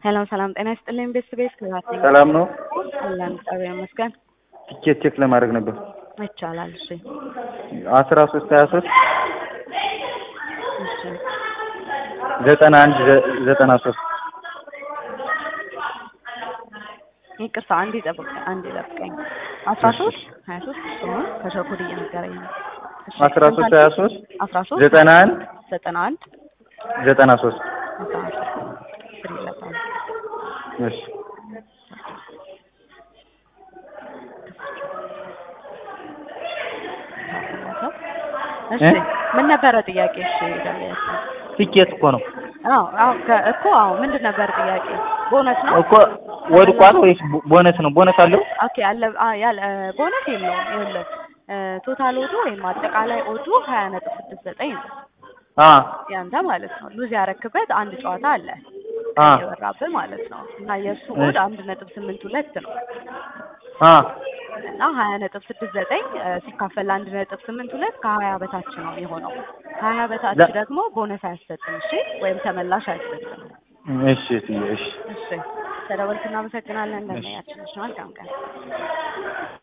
ሰላም ሰላም፣ ጤና ይስጥልኝ ቤተሰብ ክላት ነኝ። ሰላም ነው። አለን እግዚአብሔር ይመስገን። ቲኬት ቼክ ለማድረግ ነበር። ይቻላል። እሺ አስራ ሶስት ሀያ ሶስት እሺ ዘጠና አንድ ዘጠና ሶስት ይቅርታ፣ አንድ ይጠብቅ አንድ ይጠብቀኝ። አስራ ሶስት ሀያ ሶስት ሲሆን ከሸኮድ እየነገረኝ ነው። እሺ፣ አስራ ሶስት ሀያ ሶስት አስራ ሶስት ዘጠና አንድ ዘጠና አንድ ዘጠና ሶስት ዘጠና ሶስት ስሪ ይለታል። እሺ እሺ ምን ነበረ ጥያቄ? እሺ ደምያስ ቲኬት እኮ ነው አዎ አዎ ከ- እኮ አዎ ምንድን ነበር ጥያቄ? ቦነስ ነው እኮ ወድቋል ወይስ ቦ- ቦነስ ነው? ቦነስ አለው? ኦኬ አለ አ- ያለ ቦነስ የለውም። ይኸውልህ ቶታል ኦዱ ወይም አጠቃላይ ኦዱ ሀያ ነጥብ ስድስት ዘጠኝ ነው አ ያንተ ማለት ነው። ሉዝ ያረክበት አንድ ጨዋታ አለ አ የበራብህ ማለት ነው እና የእሱ ኦድ አንድ ነጥብ ስምንት ሁለት ነው አ እና ሀያ ነጥብ ስድስት ዘጠኝ ሲካፈል አንድ ነጥብ ስምንት ሁለት ከሀያ በታች ነው የሆነው። ከሀያ በታች ለ- ደግሞ ቦነስ አያሰጥም። እሺ ወይም ተመላሽ አያሰጥም። እሺ እትዬ፣ እሺ እሺ ተደወልክ፣ እናመሰግናለን። እንደምን ያችንሽ መልካም ቀን